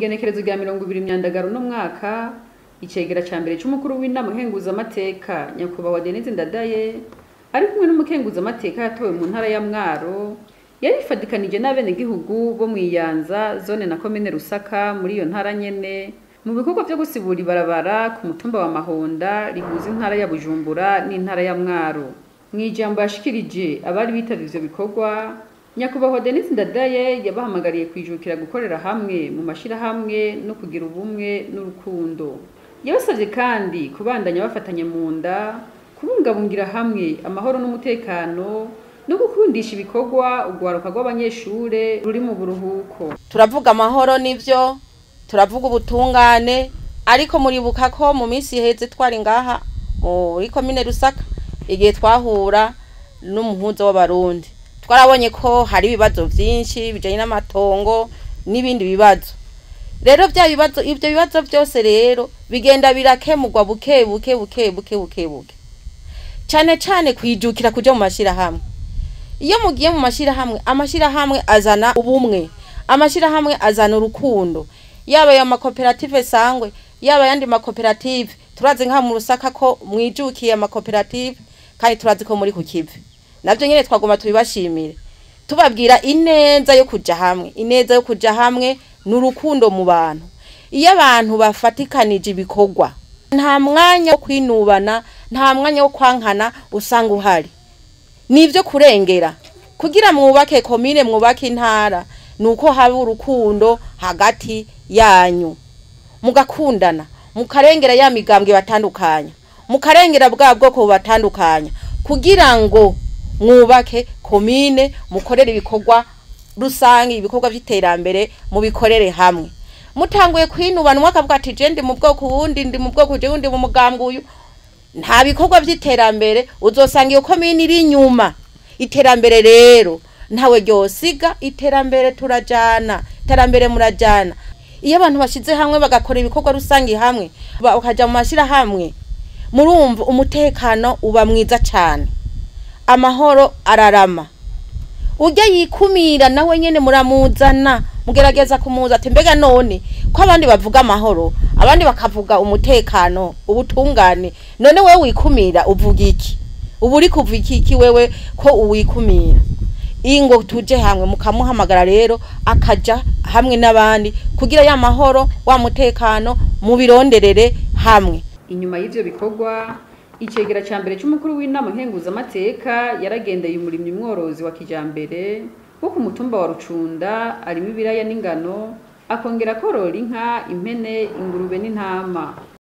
kw'igenekerezo rya mirongo ibiri myandagaro uno mwaka icegera ca mbere c'umukuru w'inama nkenguzamateka nyakubahwa denise ndadaye ari kumwe n'umukenguzamateka yatowe mu ntara ya mwaro yarifadikanije n'abenegihugu bo mw'iyanza zone na komine rusaka muri iyo ntara nyene mu bikorwa vyo gusibura ibarabara ku mutumba wa mahonda rihuza intara ya bujumbura n'intara ya mwaro mw'ijambo yashikirije abari bitavye ivyo bikorwa nyakubahwa denise ndadaye yabahamagariye kwijukira gukorera hamwe mu mashirahamwe no kugira ubumwe n'urukundo yabasavye kandi kubandanya bafatanye mu nda kubungabungira hamwe amahoro n'umutekano no gukundisha ibikorwa urwaruka rw'abanyeshure ruri mu buruhuko turavuga amahoro nivyo turavuga ubutungane ariko muribuka ko mu minsi iheze twari ngaha muri komine rusaka igihe twahura n'umuhuza w'abarundi twarabonye ko hari ibibazo vyinshi bijanye n'amatongo n'ibindi bibazo rero vya bibazo ivyo bibazo vyose rero bigenda birakemurwa buke buke buke buke buke buke cane cane kwijukira kuja mu mashirahamwe iyo mugiye mu mashirahamwe amashirahamwe azana ubumwe amashirahamwe azana urukundo yaba ya makoperative sangwe yaba yandi makoperative turazi nka mu rusaka ko mwijukiye amakoperative kandi turazi ko muri ku kivi navyo nyene twagomba tubibashimire tubabwira ineza yo kuja hamwe ineza yo kuja hamwe n'urukundo mu bantu iyo abantu bafatikanije ibikorwa nta mwanya wo kwinubana nta mwanya wo kwankana usanga uhari nivyo kurengera kugira mwubake komine mwubake intara nuko haba urukundo hagati yanyu mugakundana mukarengera ya migambwe batandukanya mukarengera bwa bwoko bubatandukanya kugira ngo mwubake komine mukorere ibikorwa rusange ibikorwa vy'iterambere mubikorere hamwe mutanguye kwinubana umwe akavuga ati je ndi mu bwoko uwundi ndi mu bwoko jewe ndi mu mugambwe uyu nta bikorwa vy'iterambere uzosanga iyo komine iri inyuma iterambere rero ntawe ryosiga iterambere turajana iterambere murajana iyo abantu bashize hamwe bagakora ibikorwa rusange hamwe bakaja mu mashirahamwe murumva umutekano uba mwiza cane amahoro ararama urya yikumira nawe nyene muramuzana mugerageza kumuza ati mbega none ko abandi bavuga amahoro abandi bakavuga umutekano ubutungane none wewe wikumira uvuga iki ubu uri kuva iki wewe ko uwikumira ingo tuje hamwe mukamuhamagara rero akaja hamwe n'abandi kugira ya mahoro wa mutekano mubironderere hamwe inyuma y'ivyo bikorwa icegera ca mbere c'umukuru w'inama nkenguzamateka yaragendeye umurimyi mworozi wa kijambere wo ku mutumba wa rucunda arimo ibiraya n'ingano akongera korora inka impene ingurube n'intama